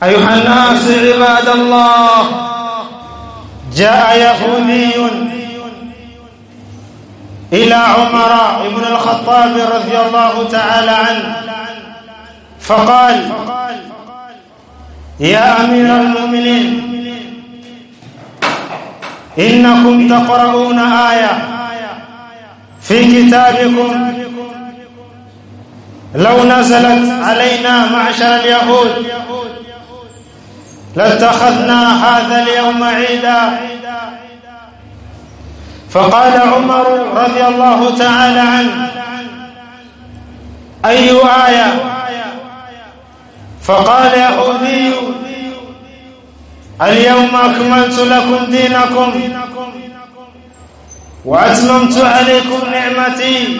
أيها الناس عباد الله جاء يهودي إلى عمر بن الخطاب رضي الله تعالى عنه فقال يا أمير المؤمنين إنكم تقرؤون آية في كتابكم لو نزلت علينا معشر اليهود لاتخذنا هذا اليوم عيدا فقال عمر رضي الله تعالى عنه أي آية فقال يهودي اليوم أكملت لكم دينكم وأتممت عليكم نعمتي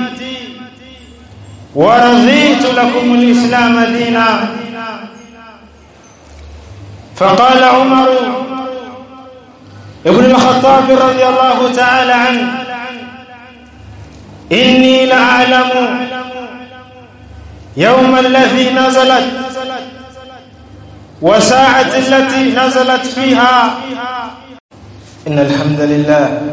ورضيت لكم الإسلام دينا فقال عمر ابن الخطاب رضي الله تعالى عنه إني لأعلم يوم الذي نزلت وساعة التي نزلت فيها إن الحمد لله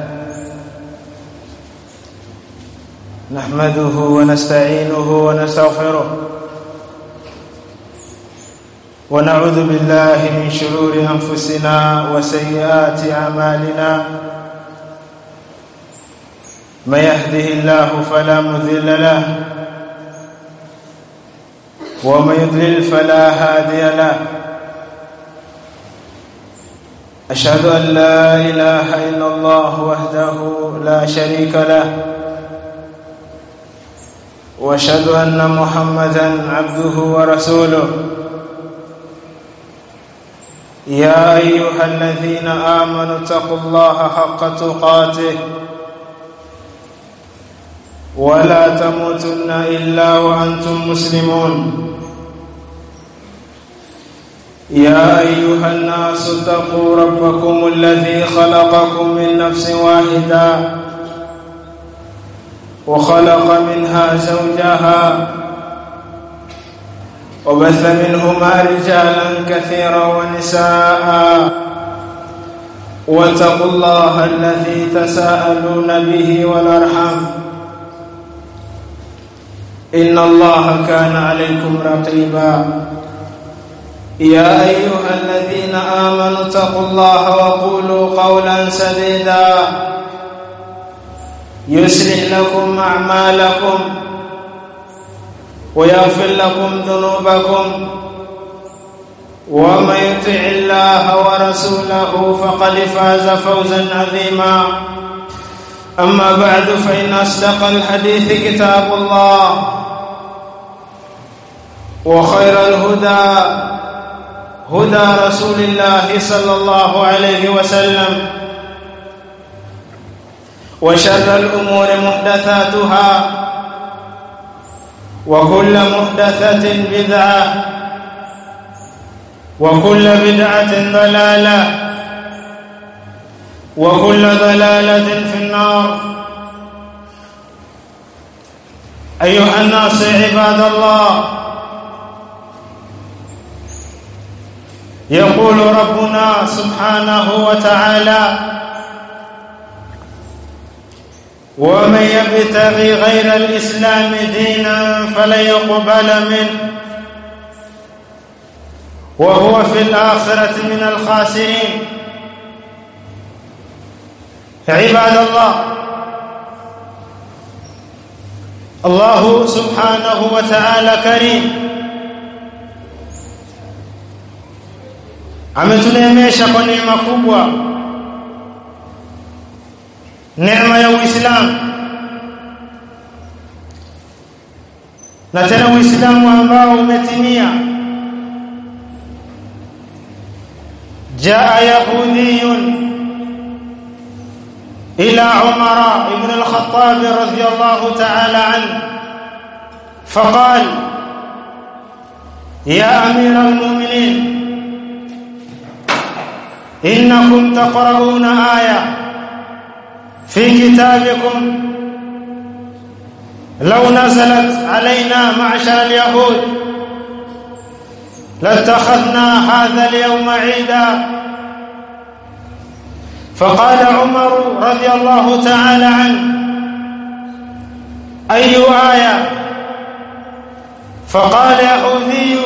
نحمده ونستعينه ونستغفره ونعوذ بالله من شرور أنفسنا وسيئات أعمالنا من يهده الله فلا مذل له ومن يضلل فلا هادي له أشهد أن لا إله إلا الله وحده لا شريك له واشهد أن محمدا عبده ورسوله يا أيها الذين آمنوا اتقوا الله حق تقاته ولا تموتن إلا وأنتم مسلمون يا أيها الناس اتقوا ربكم الذي خلقكم من نفس واحدة وخلق منها زوجها وبث منهما رجالا كثيرا ونساء واتقوا الله الذي تساءلون به والارحام ان الله كان عليكم رقيبا يا ايها الذين امنوا اتقوا الله وقولوا قولا سديدا يصلح لكم اعمالكم ويغفر لكم ذنوبكم ومن يطع الله ورسوله فقد فاز فوزا عظيما اما بعد فان اصدق الحديث كتاب الله وخير الهدى هدى رسول الله صلى الله عليه وسلم وشر الامور محدثاتها وكل محدثة بدعة وكل بدعة ضلالة وكل ضلالة في النار أيها الناس عباد الله يقول ربنا سبحانه وتعالى ومن يبتغي غير الإسلام دينا فلن يقبل منه وهو في الآخرة من الخاسرين عباد الله الله سبحانه وتعالى كريم ametuneemesha kwa neema kubwa neema ya Uislamu na tena Uislamu ambao umetimia jaa yahudiyun ila Umar ibn al-Khattab radiyallahu ta'ala anhu فقال يا أمير المؤمنين إنكم تقرؤون آية في كتابكم لو نزلت علينا معشر اليهود لاتخذنا هذا اليوم عيدا فقال عمر رضي الله تعالى عنه أي آية فقال يهودي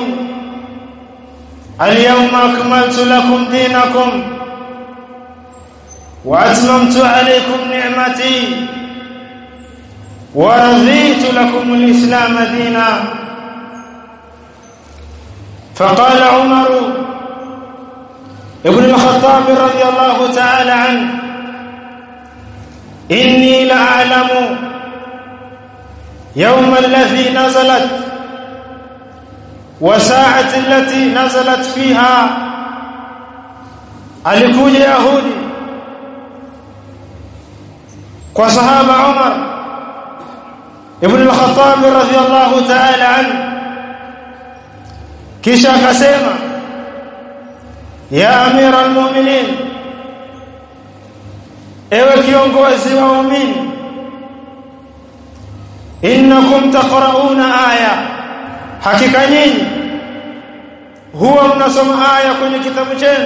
اليوم أكملت لكم دينكم وأتممت عليكم نعمتي ورضيت لكم الإسلام دينا فقال عمر ابن الخطاب رضي الله تعالى عنه إني لأعلم يوم الذي نزلت وساعة التي نزلت فيها alikuja yahudi kwa sahaba Umar ibn al-Khattab radhiyallahu ta'ala anhu kisha akasema ya amira al-mu'minin ewe kiongozi wa waumini innakum taqra'una aya hakika nyinyi huwa mnasoma aya kwenye kitabu chenu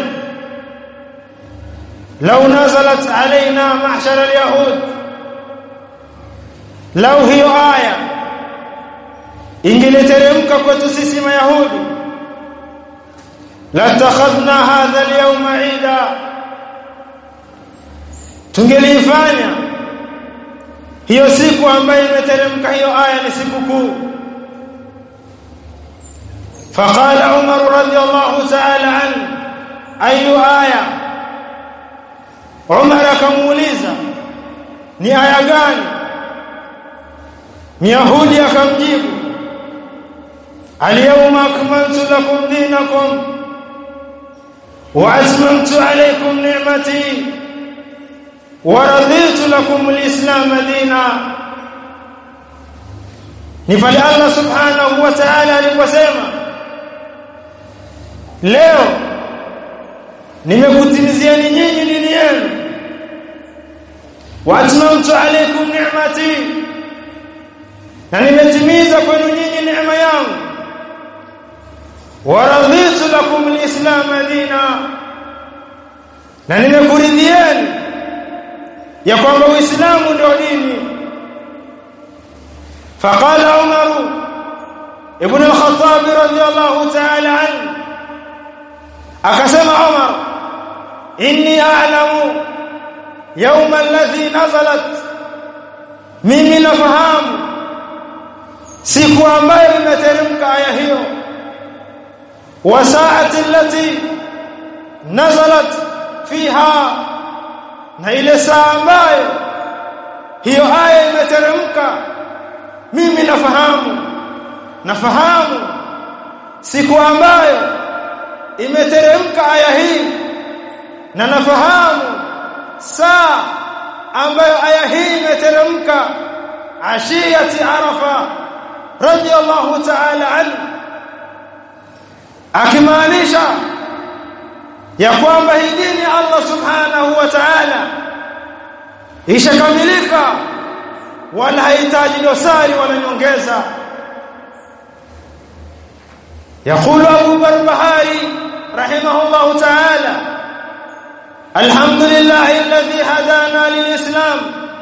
law nazalat alaina mahshar alyahud law hiyo aya ingeliteremka kwetu sisi mayahudi latakhadna hadha alyawma ida tungelifanya hiyo siku ambayo imeteremka hiyo aya ni siku kuu فقال عمر رضي الله تعالى عنه اي ايه عمر akamuuliza ni aya gani Myahudi akamjibu Al-yawma akmaltu lakum dinakum wa atmamtu alaykum ni'mati wa raditu lakum al-islam dina ni pale Allah subhanahu wa ta'ala aliposema leo nimekutimizieni nyinyi dini yenu wa atmamtu alaykum ni'mati na nimetimiza kwenu nyinyi neema yangu wa raditu lakum alislam dina na nimekuridhieni ya kwamba uislamu ndio dini فقال عمر ابن الخطاب رضي الله تعالى عنه akasema Umar inni a'lamu يوم الذي نزلت mimi nafahamu siku ambayo imeteremka aya hiyo wa saati allati nazalat fiha na ile saa ambayo hiyo aya imeteremka mimi nafahamu nafahamu siku ambayo imeteremka aya hii na nafahamu saa ambayo aya hii imeteremka ashiyati arafa radiyallahu ta'ala anhu akimaanisha ya kwamba hii dini Allah subhanahu wa ta'ala ishakamilika wala hahitaji dosari wala nyongeza يقول أبو بربهاري رحمه الله تعالى الحمد لله الذي هدانا للإسلام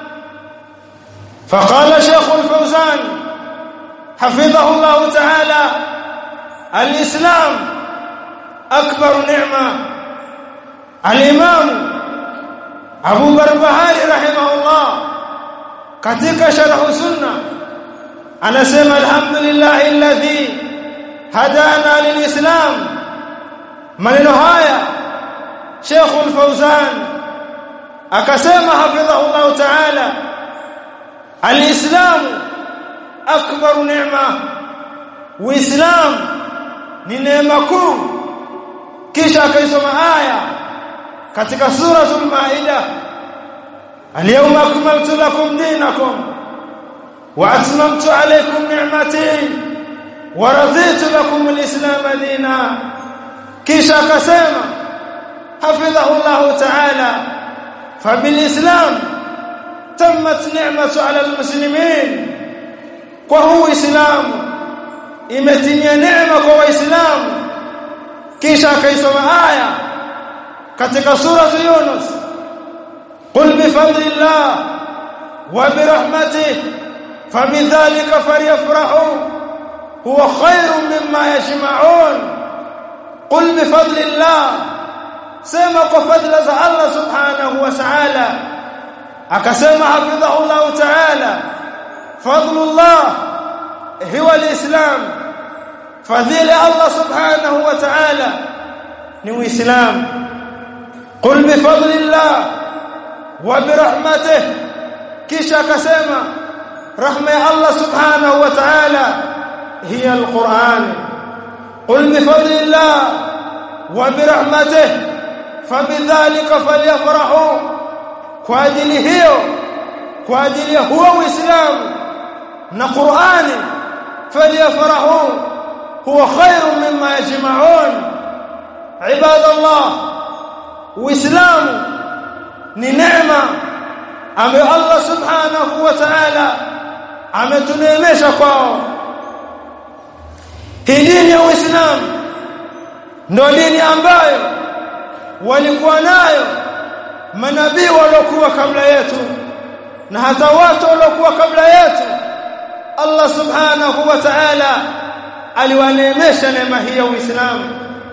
فقال شيخ الفوزان حفظه الله تعالى الإسلام أكبر نعمة الإمام أبو بربهاري رحمه الله katika sharh sunna anasema alhamdulillah alladhi hadana lilislam maneno haya Sheikh al-Fawzan akasema hafidhahu Allah ta'ala alislam akbar neema uislam ni neema kuu kisha akaisoma aya katika suratul maida اليوم اكملت لكم دينكم واتممت عليكم نعمتي ورضيت لكم الاسلام دينا kisha akasema hafidhahu Allah ta'ala fabilislam tammat ni'matu 'ala almuslimin kwa huu islamu imetimia neema kwa waislamu kisha akaisoma aya katika sura Yunus qul bi fadlillah wa bi rahmatihi fabidhalika falyafrahu huwa khairun mimma yajma'un qul bi fadlillah sema kwa fadla za Allah subhanahu wa ta'ala akasema hafidhahu Allah ta'ala fadlullah huwa alislam fadhila Allah subhanahu wa ta'ala ni uislam qul bi fadlillah wa bi rahmatihi kisha akasema rahma ya Allah subhanahu wa ta'ala hiya alquran qul bi fadlillah wa bi rahmatihi fabidhalika falyafrahu kwa ajili hiyo kwa ajili ya huo uislamu na qurani falyafrahu huwa khairun mimma yajma'un ibadallah uislamu ni neema ambayo Allah subhanahu wa ta'ala ametuneemesha kwao hii dini ya uislamu ndio dini ambayo walikuwa nayo manabii waliokuwa kabla yetu na hata watu waliokuwa kabla yetu Allah subhanahu wa ta'ala aliwaneemesha neema hii ya Uislamu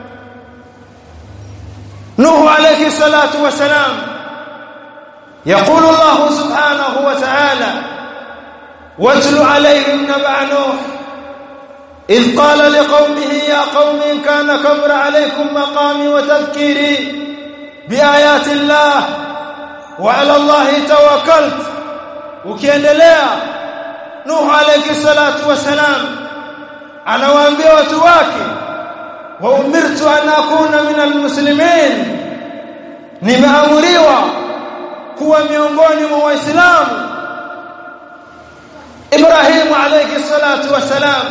Nuhu alayhi salatu wasalam يقول الله سبحانه وتعالى واتل عليهم نبع نوح إذ قال لقومه يا قوم إن كان كبر عليكم مقامي وتذكيري بآيات الله وعلى الله توكلت ukiendelea Nuh alayhi salatu wasalam anawaambia watu wake wa umirtu an akuna min almuslimin nimeamuriwa kuwa miongoni mwa waislamu Ibrahim alayhi salatu wasalam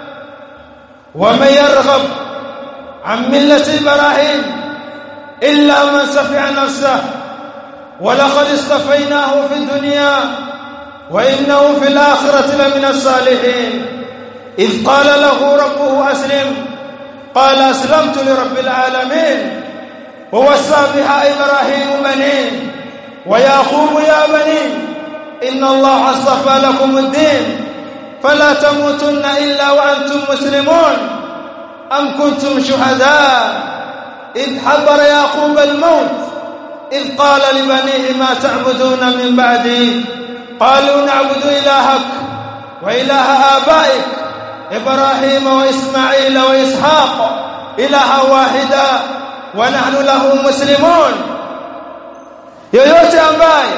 ومن يرغب عن ملة إبراهيم إلا من سفع نفسه ولقد اصطفيناه في الدنيا وإنه في الآخرة لمن الصالحين إذ قال له ربه أسلم قال أسلمت لرب العالمين ووسى بها إبراهيم بنيه ويعقوب يا بني إن الله اصطفى لكم الدين فلا تموتن إلا وأنتم مسلمون أم كنتم شهداء إذ حضر يعقوب الموت إذ قال لبنيه ما تعبدون من بعدي قالوا نعبد إلهك وإله آبائك إبراهيم وإسماعيل وإسحاق إلها واحدا ونحن له مسلمون yoyote ambaye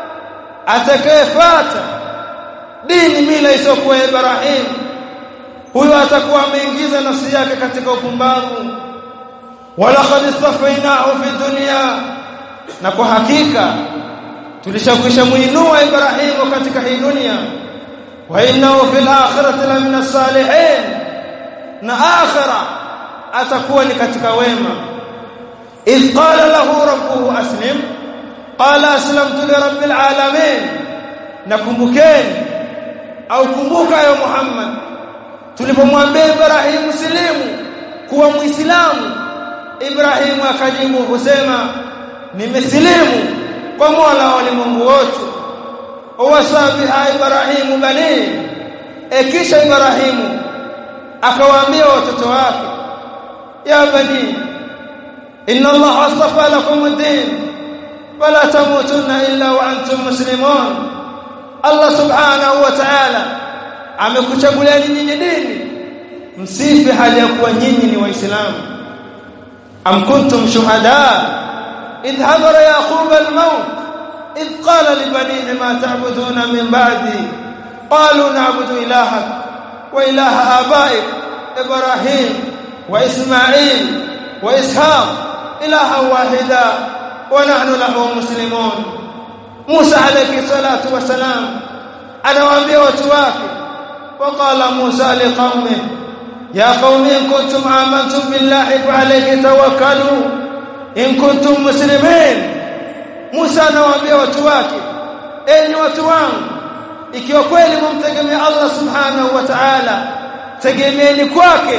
atakayefuata dini mila isiyokuwa Ibrahim huyo atakuwa ameingiza nafsi yake katika upumbavu walaqad istafainahu fi dunya na kwa hakika tulishakwisha muinua Ibrahimu katika hii dunia wa innahu fil akhirati la min salihin na akhira atakuwa ni katika wema idh qala lahu rabbuhu aslim qala aslamtu li rabbil alamin nakumbukeni au kumbuka ya Muhammad tulipomwambia Ibrahim muslimu kuwa muislamu Ibrahim akajibu kusema nimesilimu kwa Mola wa ulimwengu wote wasabiha Ibrahimu bani ekisha Ibrahimu akawaambia watoto wake ya bani inna Allah astafa lakum ad-din fala tamutunna illa wa antum muslimun Allah subhanahu wa ta'ala amekuchaguliani nyinyi dini msife hali ya kuwa nyinyi ni waislamu am kuntum shuhada idh hadara yaqub al-maut idh qala li banihi ma ta'buduna min ba'di qalu na'budu ilahak wa ilaha abaik ibrahim wa isma'il wa ishaq ilaha wahida wa nahnu lahu muslimun Musa alayhi salatu wasalam anawaambia watu wake وقال موسى لقومه يا قوم إن كنتم آمنتم بالله فعليه توكلوا إن كنتم مسلمين موسى anawaambia watu wake enyi watu wangu ikiwa kweli mumtegemea Allah subhanahu wa ta'ala tegemeeni kwake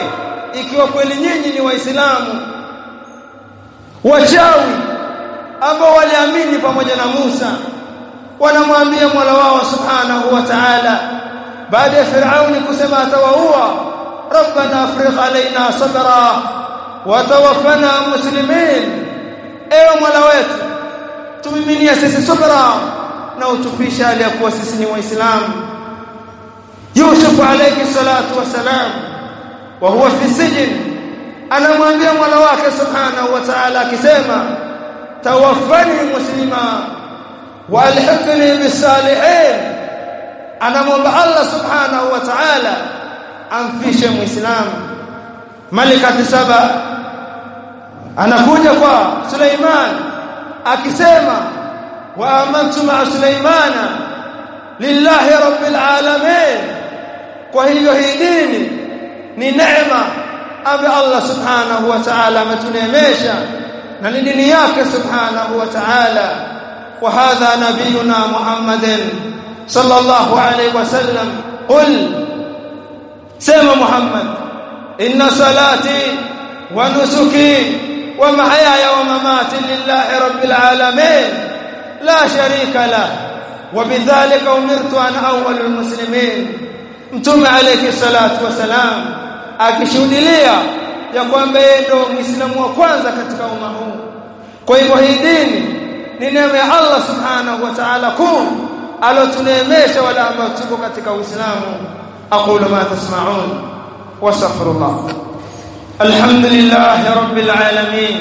ikiwa kweli nyinyi ni waislamu wachawi ambao waliamini pamoja na Musa wanamwambia Mola wao subhanahu wa ta'ala baada ya Firauni kusema atawaua rabbana afrigh alaina sabra wa tawaffana muslimin ewe Mola wetu tumiminia sisi subra na utufisha hali ya kuwa sisi ni waislamu Yusuf alayhi salatu wasalam wa huwa fi sijn anamwambia Mola wake subhanahu wa ta'ala akisema tawaffani muslima wa alhiqni bisalihin anamwomba Allah subhanahu wa ta'ala amfishe muislamu malikati saba anakuja kwa Suleiman akisema wa amantu ma Suleimana lillahi rabbil alamin kwa hivyo hii dini ni neema ambayo Allah subhanahu wa ta'ala ametuneemesha na ni dini yake subhanahu wa ta'ala wa hadha nabiyuna Muhammadin sallallahu alayhi wasallam qul sema Muhammad inna salati wa nusuki wa mahyaya wa mamati lillahi rabbil alamin la sharika lahu وبذلك امرت ان اول المسلمين mtume alayhi salatu wasalam akishuhudia ya kwamba yeye ndio muislamu wa kwanza katika umma huu kwa hivyo hii dini ni neema ya Allah subhanahu wa ta'ala kuu alotuneemesha wale ambao tuko katika uislamu aqulu ma tasma'un wastaghfirullah alhamdulillah rabbil alamin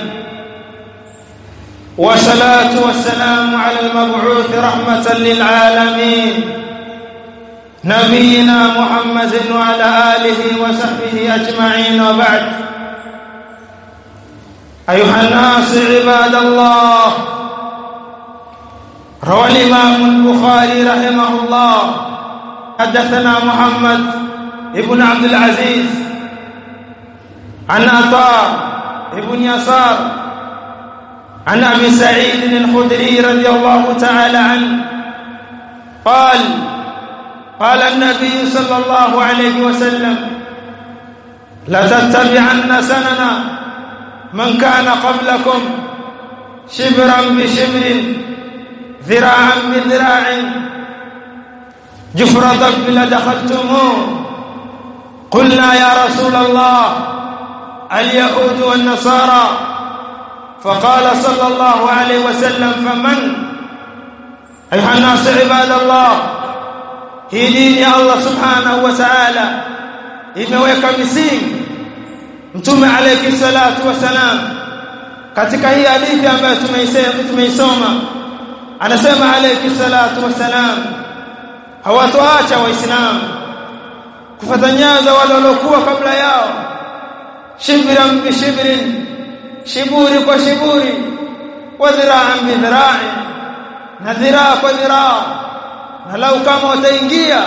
والصلاه والسلام على المبعوث رحمه للعالمين نبينا محمد وعلى اله وصحبه اجمعين وبعد ايها الناس عباد الله روى الامام البخاري رحمه الله حدثنا محمد ابن عبد العزيز عن عطاء ابن يسار عن ابي سعيد الخدري رضي الله تعالى عنه قال قال النبي صلى الله عليه وسلم لتتبعن سننا من كان قبلكم شبرا بشبر ذراعا بذراع جفر ضب لدخلتموه قلنا يا رسول الله اليهود والنصارى فقال صلى الله عليه وسلم فمن ايها الناس عباد الله hii dini ya Allah subhanahu wa ta'ala imeweka misingi mtume alayhi salatu wasalam katika hii hadithi ambayo tumeisema tumeisoma anasema alayhi salatu wasalam hawatoacha waislamu kufuata nyaza wale waliokuwa kabla yao shibran bi shibrin shiburi kwa shiburi wa dhira'an bi dhira'in na dhiraa kwa dhiraa na lau kama wataingia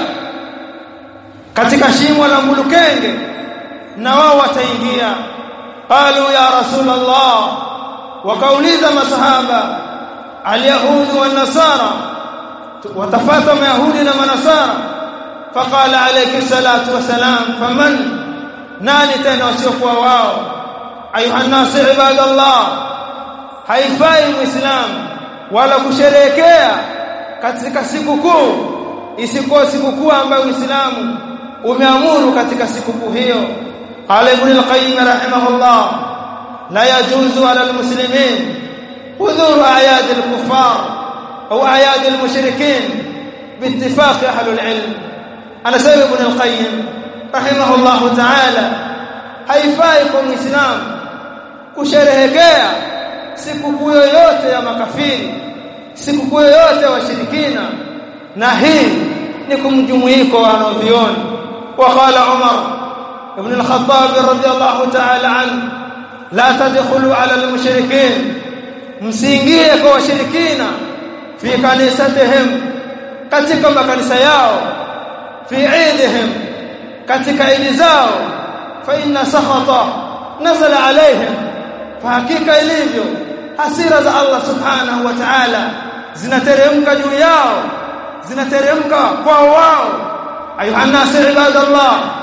katika shimo la mulukenge na wao wataingia qalu ya rasulullah wakauliza masahaba alyahudi wan nasara watafata mayahudi na manasara faqala alayhi salatu wasalam faman nani tena wasiokuwa wao ayuha nas ibadallah haifai muislam wala kusherehekea katika siku kuu isikuwa siku kuu ambayo Uislamu umeamuru katika siku kuu hiyo qala ibn al-qayyim rahimahullah la yajuzu ala al-muslimin hudhur a'yad al-kuffar au a'yad al-mushrikin biittifaq ahli al-ilm ana sababu ibn al-qayyim rahimahullah ta'ala haifai kwa muislamu kusherehekea siku kuu yoyote ya makafiri sikukuu yoyote washirikina na hii ni kumjumuiko wanaovioni waqala Umar ibn al-Khattab radiyallahu ta'ala an la tadkhulu ala al-mushrikin msiingie kwa washirikina fi kanisatihim katika makanisa yao fi eidihim katika idi zao fa inna sakhata nazala alaihim fa hakika ilivyo hasira za Allah subhanahu wa ta'ala zinateremka juu yao zinateremka kwa wao ayuha nas ibadallah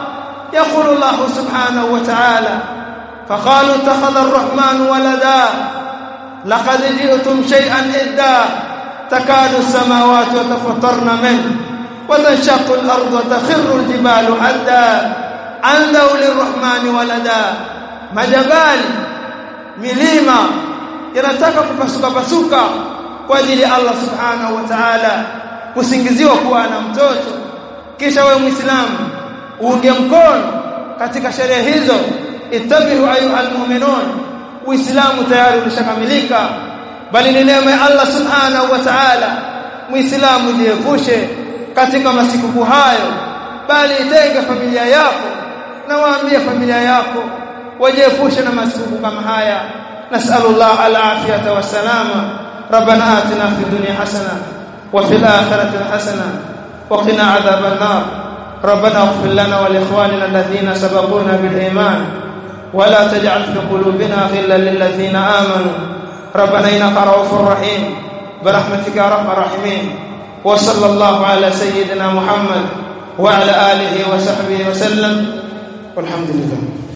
يقول الله سبحانه وتعالى فقالوا اتخذ الرحمن ولدا لقد جئتم شيئا إدا تكاد السماوات يتفطرن منه وتنشق الأرض وتخر الجبال حدا أن دعوا للرحمن ولدا majabali milima yanataka kupasuka pasuka kwa ajili ya Allah subhanahu wa ta'ala kusingiziwa kuwa na mtoto kisha wewe muislamu uunge mkono katika sherehe hizo ittabihu ayuha almu'minun uislamu tayari ulishakamilika bali ni neema ya Allah subhanahu wa ta'ala muislamu jiepushe katika masiku hayo bali itenge familia yako na waambie familia yako wajiepushe na masiku kama haya nasallallahu alafiyata wasalama ربنا آتنا في الدنيا حسنة وفي الآخرة حسنة وقنا عذاب النار ربنا اغفر لنا ولإخواننا الذين سبقونا بالإيمان ولا تجعل في قلوبنا غلا للذين آمنوا ربنا إنك رؤوف رحيم برحمتك يا رب الراحمين وصلى الله على سيدنا محمد وعلى آله وصحبه وسلم والحمد لله